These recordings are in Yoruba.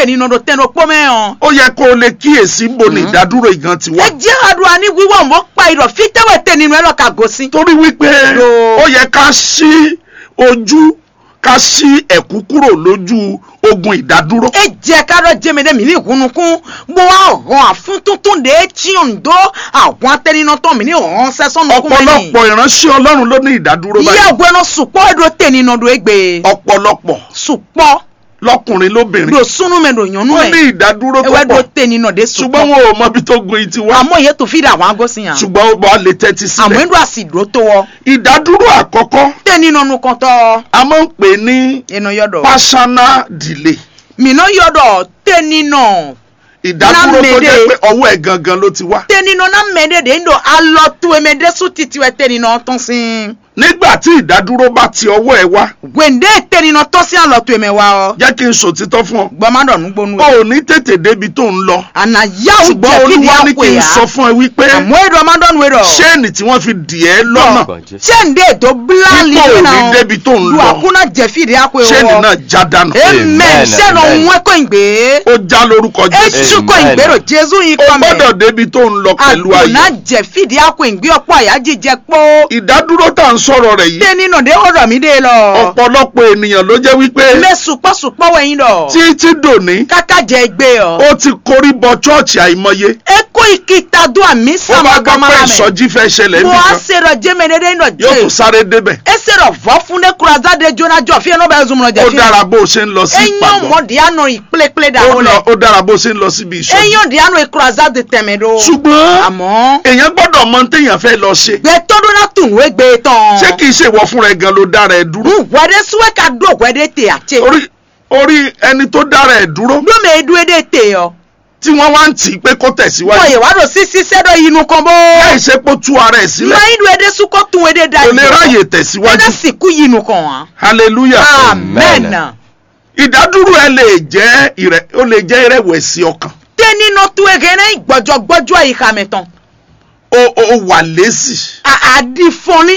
nínú do tẹnu pọ́ mẹ́hàn. ó yẹ kó o lè kíyèsí bo ní ìdádúró ìgan ti wá. ẹ jẹ́ àdúrà ní wíwọ̀ mọ́ pa ìrọ̀ fi tẹ́wẹ̀ tẹ nínú ẹ̀rọ kàgó sí. torí wípé Yo. ó yẹ ká ṣí ojú ká ṣí ẹ̀kú kúrò lójú ogun ìdádúró. e jẹ́ kárọ̀ jẹ́mẹ̀dẹ́ mi ní ìhunukun mo wá hàn àfún tuntun de tí ò ń dó àwọn atẹ́nínà tán mi ní hàn sẹ́sọ́nù kún mi ní. ọ̀pọ̀lọpọ̀ ìránṣẹ́ ọlọ́run ló ní ìdádúró iye báyìí. ògbẹ́nà sùpọ̀ ẹ̀dọ̀ tẹ̀ nínú do egbe. ọ̀pọ̀lọpọ̀ sùpọ̀ lọ́kùnrin lóbìnrin do sunu mẹ́ do yànnú wọ́n ní mẹ́. ìdádúró tó ewé do pọ̀ tẹ̀ nínú de ṣùgbọ́n sùpọ̀. wọn ò mọ ibi tó gun yìí ti wá àmọ́ iye tó fi dà wọ́n agọ́sí yàn. ṣùgbọ́n ó bá lè tẹ́tí àmọ́ sílẹ̀. ẹ̀dọ̀ àsìdó tó wọ. ìdádúró àkọ́kọ́ tẹ̀ nínú ọ̀nù kan tọ́. a máa ń pè ní ẹnu yọ̀dọ̀. personal delay mìíràn yọ̀dọ̀ tẹ̀ nínú. ìdádúró tó Lámèdè. jẹ́ pé ọwọ́ ẹ̀ gangan ló ti wá. tenino na mede de ndo alo tu emede su titi we tenino ton sin nígbà tí ìdádúró bá ti ọwọ́ ẹ̀ wá wende tenino ton sin alo tu eme wa o jẹ́ kí n sòtítọ́ fún ọ. gbọmọ dọ nu gbonu o ò ní tètè débi tó ń lọ ana ya o ṣùgbọ́n jẹ fidi olúwa ní akwe kí n ya sọ fún ẹ wípé àmọ́ èdè ọmọ dọ́nu wẹ̀rọ ṣéènì tí wọ́n fi dì ẹ́ lọ́nà ṣéǹde ètò bíláàlì Dípò nínú ní débi tó ń lu lọ. àkúnná jẹ fidi akwe ṣéènì wọ náà já dànù. amen Amen, ṣẹ́nu amen. òun ẹ̀kọ́ ìgbé ó já lórúkọ jésù. èṣù kọ́ Amen. ìgbérò jésù yìí o kọ́ gbọ́dọ̀ mẹ́ débi tó ń lọ pẹ̀lú àkúnná ayọ̀. jẹ fidi akwe ìgbé ọ̀pọ̀ àyà jíjẹ pọ́ ìdádúró tá à ń sọ̀rọ̀ rẹ̀ yìí dé nínú dé ọ̀rọ̀ mi dé lọ ọ̀pọ̀lọpọ̀ ènìyàn ló jẹ́ wípé mẹ sùpọ̀sùpọ̀ wẹ̀yìn lọ títí dòní kàkà jẹ gbé ọ. ó ti korí bọ chọ́ọ̀chì àìmọye eko ìkìtà dùn àmì ó bá sàmà gbọ́ pé gamara mẹ. ìsọjí fẹ́ ṣẹlẹ̀ mo á nìkan sèrò jẹ́mẹ̀dẹ́dẹ́ iná yóò tún jẹ́. sáré débẹ̀ ese rọ vọ fún ne kurazade jóná jọ fi ẹnu bẹ zumuna ó jẹ fi. dára bó o ṣe ń lọ sí eyín ìpàgọ́ mọ̀dí àná ìpléplé dà ó ó lọ- lẹ. ó dára bó o ṣe ń lọ síbi ìsọjí eyín òdì àná ìkurazade tẹ̀mẹ̀ do. ṣùgbọ́n àmọ́ èèyàn gbọ́dọ̀ mọ téèyàn fẹ́ lọ ṣe gbẹtọ́dún náà tún wé gbé tán. ṣé kìí ṣe ìwọ fúnra ẹ gan ló dára ẹ dúró wẹ́dẹ́ súwẹ́ ká dó wẹ́dẹ́ tè àtsẹ́. orí orí ẹni tó dára ẹ dúró lómi edu edé tè ọ. tí wọ́n wá ń tì í pé kó tẹ̀síwájú wọ́n yẹ wá lọ sí sísẹ́dọ̀ inú kan bó. láì ṣe pé ó tú ara ẹ̀ sílẹ̀ máa ń du edé súkọ́ tún edé da kò lè ráyè tẹ̀síwájú edé sìnkú yinú kan wá. hallelujah amen. Amen. ìdádúró ẹ lè jẹ́ ìrẹ ó lè jẹ́ ìrẹ̀wẹ̀sì ọkàn tẹ nínú tó ege náà gbọjọgbọjọ ìka mẹtàn ó ó wà lésì àdìfọ́ni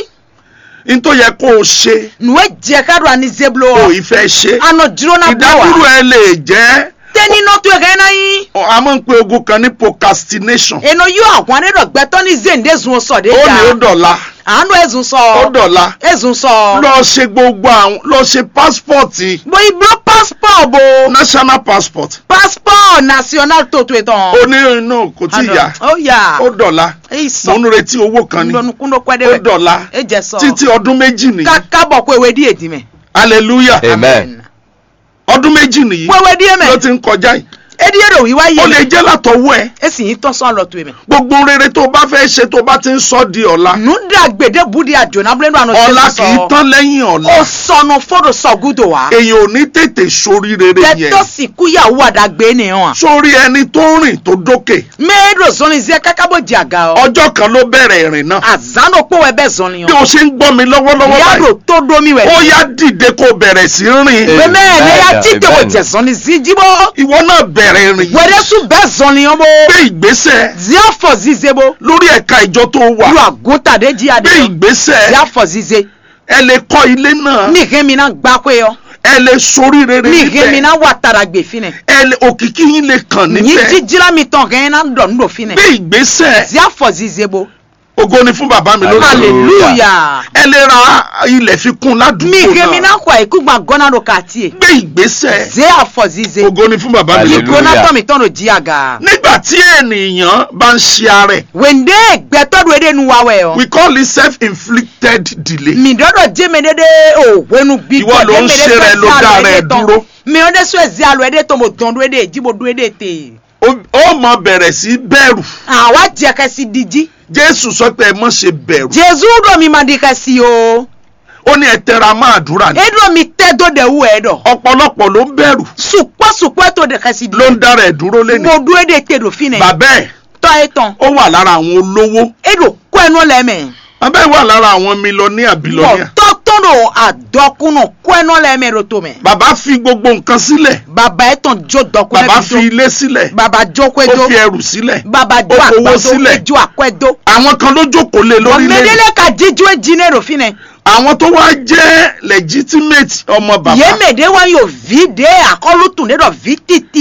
ní tó yẹ kó o ṣe nùwẹ́ jẹ́ káàdùn àní zeblo kó o ọ ìfẹ́ ṣe àná dúró náà bọ̀ ìdádúró wá ẹ lè jẹ́ tẹ nínú tó ege náà yín ọ, a máa ń pe ogun kan ní procrastination ènà yóò àwọn anẹ́dọ̀gbẹ́tọ́ ní zèǹdé zun sọ dé ó ní ó jà dọ̀la àánú ẹ̀zùn sọ ó dọ̀la ẹ̀zùn sọ lọ ṣe gbogbo àwọn lọ ṣe passport bó ibo passport bo national passport passport national tó tó tán ó ní inú kò tí ì yá ó yà ó dọ̀la èyí mò sọ ń retí owó kan ni ńlọnukúndó ó pẹ́ẹ́dẹ́wẹ̀ dọ̀la ẹ jẹ sọ títí ọdún méjì nìyí kákábọ̀ kó ewé díẹ̀ dì mẹ́ hallelujah Amen. ọdún méjì nìyí kó ewé díẹ̀ ló mẹ́ ti ń kọjá yìí edi ero wiwa ó lè ye jẹ́ látọwọ́ ẹ esi yin tán sán lọ tó emi. gbogbo rere tó o bá fẹ́ ṣe tó o bá ti ń sọ di ọ̀la nuda gbèdé budi àjòna bílẹ̀ nù àná ọ̀la kì í tán lẹ́yìn ọ̀la ó sọnù fọdọ sọgúdò wa. èyàn ò ní tètè sórí rere yẹn tẹtọ sì kúyàwó àdàgbé ni hàn. sórí ẹni tó rìn tó dókè mẹ́ẹ̀dọ̀ zọ́ni zẹ́ kákábọ̀ di àga ọ. ọjọ́ kan ló bẹ̀rẹ̀ ìrìn náà àzánò pọ̀ wẹ́ bẹ́ẹ̀ zọ́ni bí ọ. o ṣe ń gbọ́ mi lọ́wọ́lọ́wọ́ yàrá báyìí tó domi wẹ̀. ó yá dìde kó o bẹ̀rẹ̀ sí rìn Amen. mẹ́ẹ̀ ní ya Amen. títẹ̀ wọ̀ Amen. jẹ̀ zọ́ni sí jíbọ̀. ìwọ náà bẹ̀rẹ̀ ìrìn yìí wẹ́rẹ́ sùn bẹ́ẹ̀ zọ́ni ọmọ. gbé ìgbésẹ̀ zia fọ zize bo. lórí ẹ̀ka ìjọ tó wà lu àgùntàdé jí adé. gbé ìgbésẹ̀ zia fọ zize. ẹ lè kọ́ ilé náà ní ìhẹ́mi náà gbá pé ọ. ẹ lè sórí rere ní ìhẹ́mi níbẹ̀ náà wà tàrà gbè finẹ. ẹ lè òkìkí yín lè kàn ní níbẹ̀ jíjíra mi tán kẹ́hìn náà dọ̀ nílò finẹ. gbé ìgbésẹ̀ zia fọ zize bo. ògo ni fún bàbá mi lórí Hallelujah. hallelujah. ẹ lè ra ilẹ̀ fi kún mi ládùúgbò ìhẹ́mi náà náà kọ àìkú gbà gọ́nà ló kà tiẹ̀. gbé ìgbésẹ̀ zia fọ zize. ògo ni fún bàbá mi lórí Hallelujah. ìgbóná tọ́ mi tán ló jí àga. nígbà tí ènìyàn bá ń ṣe ara ẹ̀ wende gbẹtọdu ede nu wawẹ o. we call it self-inflicted delay mi dọdọ jẹmẹ dede o wẹnu bí Ìwọ ló ń ṣe rẹ ló dá rẹ dúró. mi ò dé sọ ẹsẹ alo ẹdẹ tó mo dán do ẹdẹ jíbo do ẹdẹ tè. ó ó mọ bẹ̀rẹ̀ sí bẹ̀rù àwa jẹ kẹsì díjí. jésù sọ pé ẹ mọ̀ ṣe bẹ̀rù jésù dọ̀ mi máa di kẹsì o. ó ní ẹ tẹra mọ́ àdúrà ni edo mi tẹ do de wu ẹ dọ. ọ̀pọ̀lọpọ̀ ló ń bẹ̀rù sùpọ̀ sùpọ̀ tó de kẹsì ló ń dára ẹ̀ dúró lẹ́nu mo do ẹdẹ tè do fi nẹ. bàbá ẹ̀ tọ́ ẹ tán ó wà lára àwọn olówó edo kó ẹnu lẹ́mẹ̀. bàbá ẹ̀ wà lára àwọn mílíọ̀nìyà wọ́n bílíọ̀nìyà tọ́ tọ́nù àdọ́kùnù kó ẹnu lẹ́mẹ̀ ro tó mẹ́. bàbá fi gbogbo nǹkan sílẹ̀ bàbá ẹ tán jó dọ́kùnù bàbá fi ilé sílẹ̀ baba jókòó ó ẹjọ́ fi ẹrù sílẹ̀ baba ó jó fowó àgbàdo sílẹ̀ ẹjọ́ àkọ́ẹ̀dọ́ àwọn kan ló jókòó lé lórí lẹ́nu ọ̀mẹ́dẹ́lẹ́ ka jíjú ẹjìnlẹ̀ ròfin nẹ àwọn tó wá jẹ́ legitimate ọmọ bàbá yémèdè wa yóò vi dé àkọlùtùn dé dọ̀ vi títí